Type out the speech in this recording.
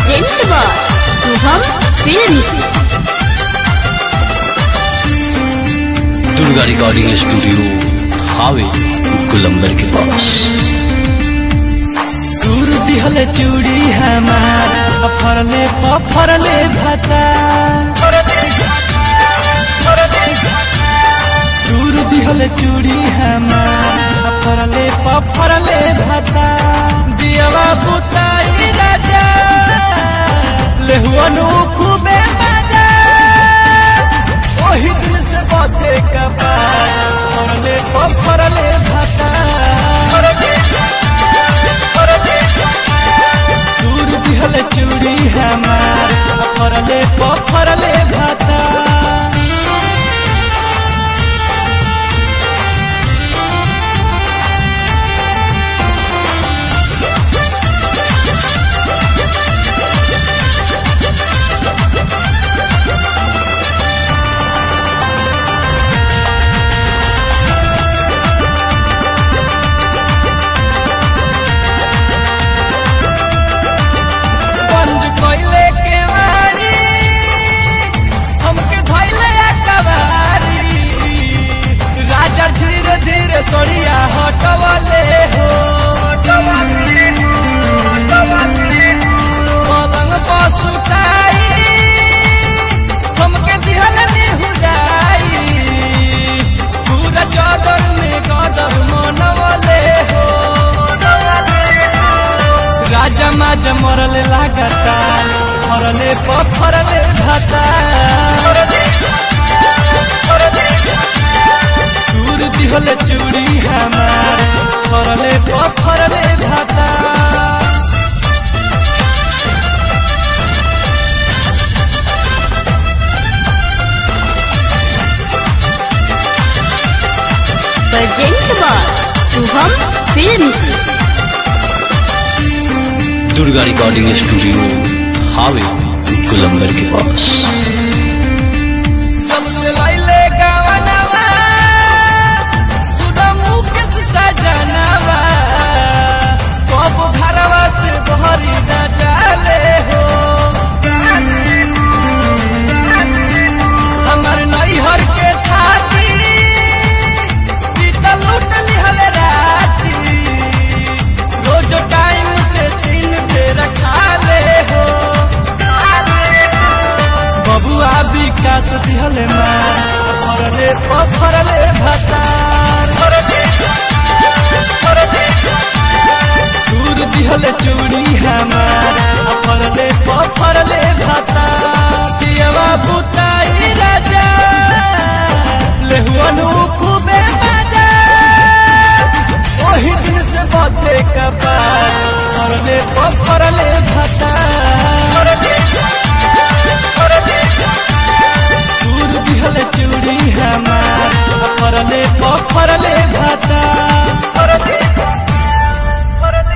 present बा Shubham films Durga recording studio हावे गुलंबर के पास दूर दिहल चूड़ी हमार फरले फरले भाता दूर दिहल चूड़ी हमार फरले फरले भाता दियवा बुताई राजा लेहुअनु खूबे मजा ओही दिन से बथे कपार फरले फरले भाता दूर दिहल चूड़ी हमार फरले फरले भाता बंद कइले के वारी हमके धइले अकबारी राजा धीरे धीरे सड़िया हटवले हो पलंग पर सुताई हमके दिहल निहुराई पूरा चादर में गदर मनवले हो राजा माजा मरले लागता मरले पफरले भाता दूर दिहल चूड़ी हमार फरले पफरले भाता प्रेजेंट बा Shubham films Durga recording studio हावे गुलंबर के पास सबसे लैले गावनवा सुना मुकेश सजनवा कब घरवा से बहरी न जाले हो हमर नैहर के थाती बीतल लूट लिहल राती रोज टाइम से तीन बेर खा ले हो बबुआ विकास दिहले मार फरले पफरले भतार दूर दिहले चूड़ी